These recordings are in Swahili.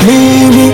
nini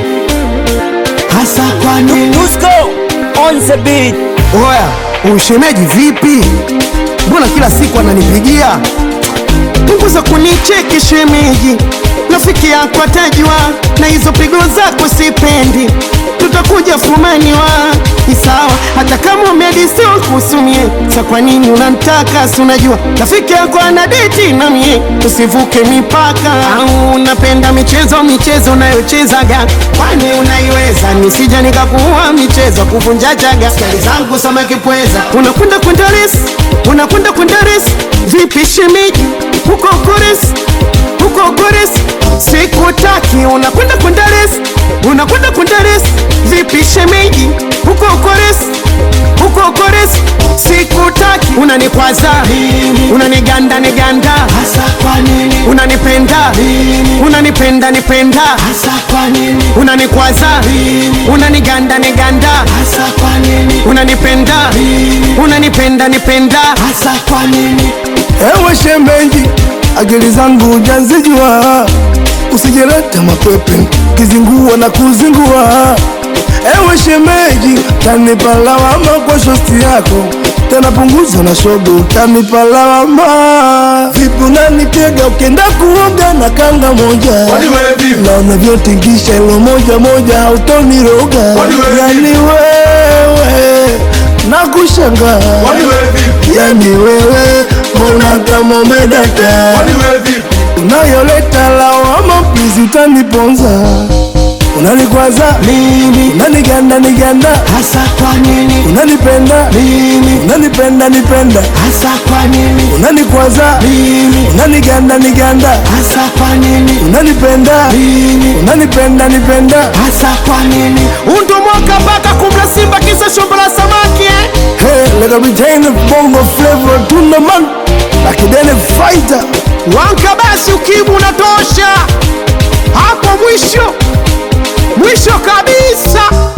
hasa kwa nini Dusko on the beat. Oya, ushemeji vipi? Mbona kila siku ananipigia? Punguza kunicheki shemeji, rafiki yako atajua, na hizo pigo zako sipendi, tutakuja fumaniwa. Ni sawa hata kama umedisio kusumie, sa kwa nini unamtaka? Si unajua rafiki yako ana deti na mie, tusivuke mipaka. Au unapenda michezo michezo unayochezaga, kwani unaiweza? Nisija nikakuua michezo kuvunja chaga, skali zangu sama kipweza, unakwenda kwenda resi, unakwenda kwenda resi, vipi shemeji huko Kores, huko Kores, sikutaki. Unakwenda kwenda res, unakwenda kwenda res, vipi shemeji? Huko Kores, huko Kores, sikutaki. Unanikwaza, unaniganda niganda, hasa kwa nini? Unanipenda, unanipenda nipenda, hasa kwa nini? Unanikwaza, unaniganda niganda, hasa kwa nini? Unanipenda, unanipenda nipenda, hasa kwa nini? Ewe shemeji, akili zangu hujazijua, usijeleta mapepe kizingua na kuzingua. Ewe shemeji, tanipa lawama kwa shosti yako, tena punguza na shogo, utanipa lawama. Vipi unanitega ukienda kuoga na kanga moja, na unavyotingisha ilo moja moja, hautoniroga yani wewe nakushangaa yani wewe mbona kama umedata unayoleta lawama please utaniponza unanikwaza Mimi unaniganda niganda hasa kwa nini? unanipenda Mimi unanipenda nipenda hasa kwa nini? unanikwaza Mimi unaniganda niganda hasa kwa nini? unanipenda Mimi unanipenda nipenda hasa kwa nini? Undo mwaka mpaka kumla simba kisa shombo la samaki eh? hey, let me tell you bongo flavor tuna man lakidene fighter Wanka basi ukimu unatosha hapo mwisho mwisho kabisa.